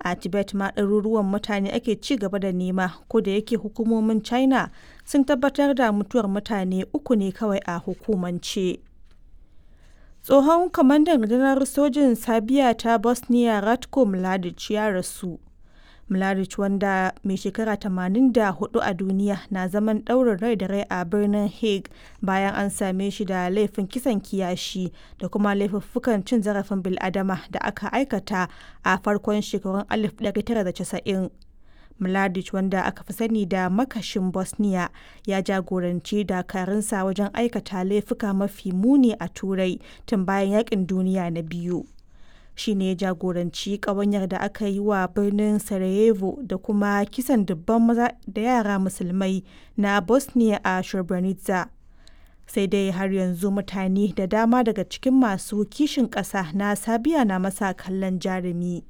a tibet ma ɗaruruwan mutane ake ci gaba da nema ko da yake hukumomin china sun tabbatar da mutuwar mutane uku ne kawai a hukumance tsohon kwamandan rundunar sojin sabiya ta bosnia ratko mladic ya rasu mladic wanda mai shekara 84 a duniya na zaman ɗaurin rai da rai a birnin hague bayan an same shi da laifin kisan kiyashi da kuma laifuffukan cin zarafin biladama da aka aikata a farkon shekarun 1990 Mladic wanda aka fi sani da makashin Bosnia ya jagoranci dakarunsa wajen aikata laifuka mafi muni a Turai tun bayan yakin duniya na biyu. Shi ne jagoranci ƙawanyar da aka yi wa birnin Sarajevo da kuma kisan dubban maza da yara musulmai na Bosnia a Srebrenica. Sai dai har yanzu mutane da dama daga cikin masu kishin ƙasa na Sabiya na masa kallon jarumi.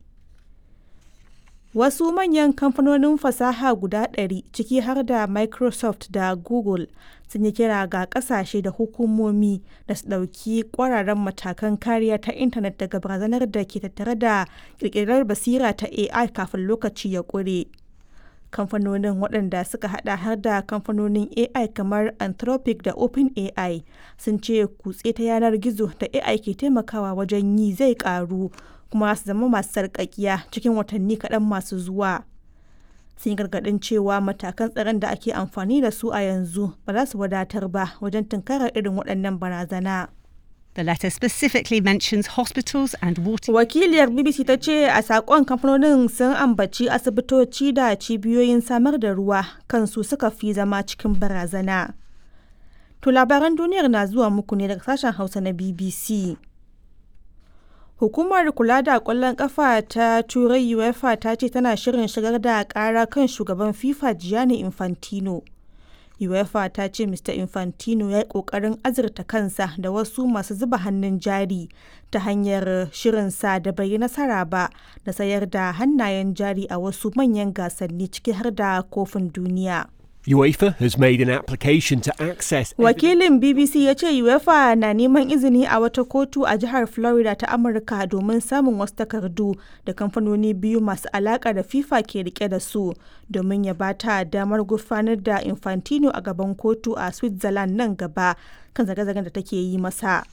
Wasu manyan kamfanonin fasaha guda ɗari ciki har da Microsoft da Google sun yi kira ga ƙasashe da hukumomi da su ɗauki ƙwararren matakan kariya ta intanet daga barazanar da ke tattare da ƙirƙirar basira ta AI kafin lokaci ya ƙure. Kamfanonin waɗanda suka hada har da kamfanonin AI kamar Anthropic da OpenAI sun ce kutse ta yanar gizo da AI ke taimakawa wajen yi zai ƙaru kuma su zama masu sarƙaƙiya cikin watanni kaɗan masu zuwa. Sun yi gargaɗin cewa matakan tsaron da ake amfani da su a yanzu ba za su wadatar ba wajen tunkarar irin waɗannan barazana. The letter specifically mentions hospitals and water. Wakiliyar BBC ta ce a saƙon kamfanonin sun ambaci asibitoci da cibiyoyin samar da ruwa kansu suka fi zama cikin barazana. To labaran duniyar na zuwa muku ne daga sashen Hausa na BBC. Hukumar kula da ƙwallon ƙafa ta Turai UEFA ta ce tana shirin shigar da ƙara kan shugaban FIFA Gianni Infantino. UEFA ta ce Mr. Infantino ya yi ƙoƙarin azurta kansa da wasu masu zuba hannun jari ta hanyar shirinsa da bai yi nasara ba da sayar da hannayen jari a wasu manyan gasanni ciki har da kofin duniya. UEFA has made an application to access. Wakilin BBC ya ce UEFA na neman izini a wata kotu a jihar Florida ta Amurka domin samun wasu takardu da kamfanoni biyu masu alaka da FIFA ke rike da su domin ya bata damar gurfanar da Infantino a gaban kotu a Switzerland nan gaba kan zage-zagen da take yi masa.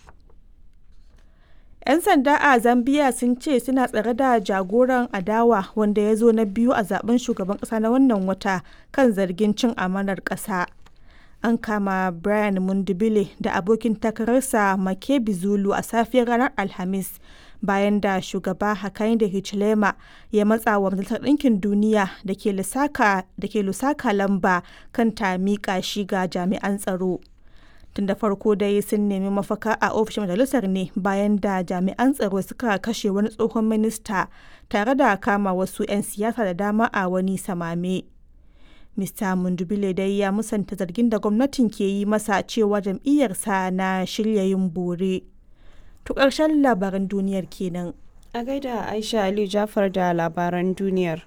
'Yan sanda a Zambiya sun ce suna tsare da jagoran adawa wanda ya zo na biyu a zaben shugaban kasa na wannan wata kan zargin cin amanar ƙasa. An kama Brian Mundibile da abokin takararsa Makebi Zulu a safiyar ranar Alhamis bayan da shugaba Hakainde Hichilema ya matsa wa Majalisar Ɗinkin Duniya da ke lusaka lamba kan ta miƙa shi ga jami'an tsaro. tun da farko dai sun nemi mafaka a ofishin majalisar ne bayan da jami'an tsaro suka kashe wani tsohon minista tare da kama wasu 'yan siyasa da dama a wani samame mista mundubile dai ya musanta zargin da gwamnatin ke yi masa cewa jam'iyyarsa na shirya yin bore to ƙarshen labaran duniyar kenan a gaida aisha ali jafar da labaran duniyar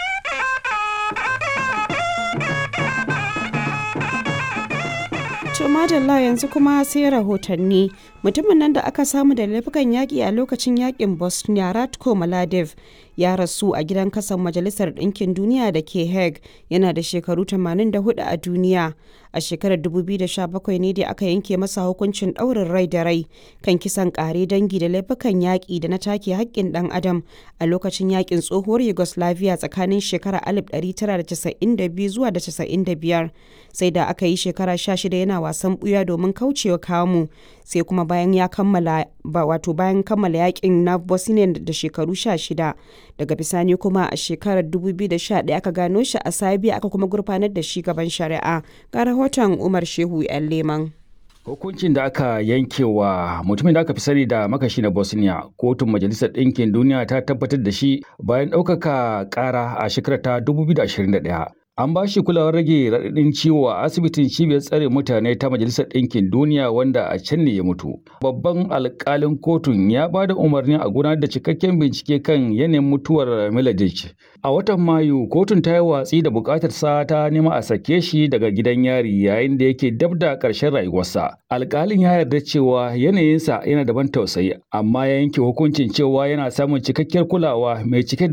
To madalla yanzu kuma sai rahotanni mutumin nan da aka samu da laifukan yaƙi a lokacin yaƙin Bosnia Ratko Mladiv ya rasu a gidan kasan Majalisar Ɗinkin Duniya da ke Hague yana da shekaru 84 a duniya. A shekarar 2017 ne da aka yanke masa hukuncin ɗaurin rai da rai kan kisan ƙare dangi da laifukan yaƙi da na take haƙƙin ɗan adam a lokacin yaƙin tsohuwar Yugoslavia tsakanin shekarar 1992 zuwa da 95 sai da aka yi shekara 16 yana wasan ɓuya domin kaucewa kamu sai kuma bayan ya kammala wato bayan kammala yakin na bosnia da shekaru 16 daga bisani kuma a shekarar 2011 aka gano shi a sabiya aka kuma gurfanar da shi gaban shari'a ga rahoton umar shehu yan leman Hukuncin da aka yankewa mutumin da aka fi sani da makashi na Bosnia, kotun Majalisar Ɗinkin Duniya ta tabbatar da shi bayan ɗaukaka ƙara a shekarar ta 2021. An ba shi kulawar rage raɗaɗin ciwo a asibitin cibiyar tsare mutane ta Majalisar Ɗinkin Duniya wanda a can ne ya mutu. Babban alƙalin kotun ya ba da umarnin a gudanar da cikakken bincike kan yanayin mutuwar Miladic. A watan Mayu, kotun ta yi watsi da buƙatar sa ta nema a sake shi daga gidan yari yayin da yake dab da ƙarshen rayuwarsa. Alƙalin ya yarda cewa yanayinsa yana da ban tausayi, amma ya yanke hukuncin cewa yana samun cikakkiyar kulawa mai cike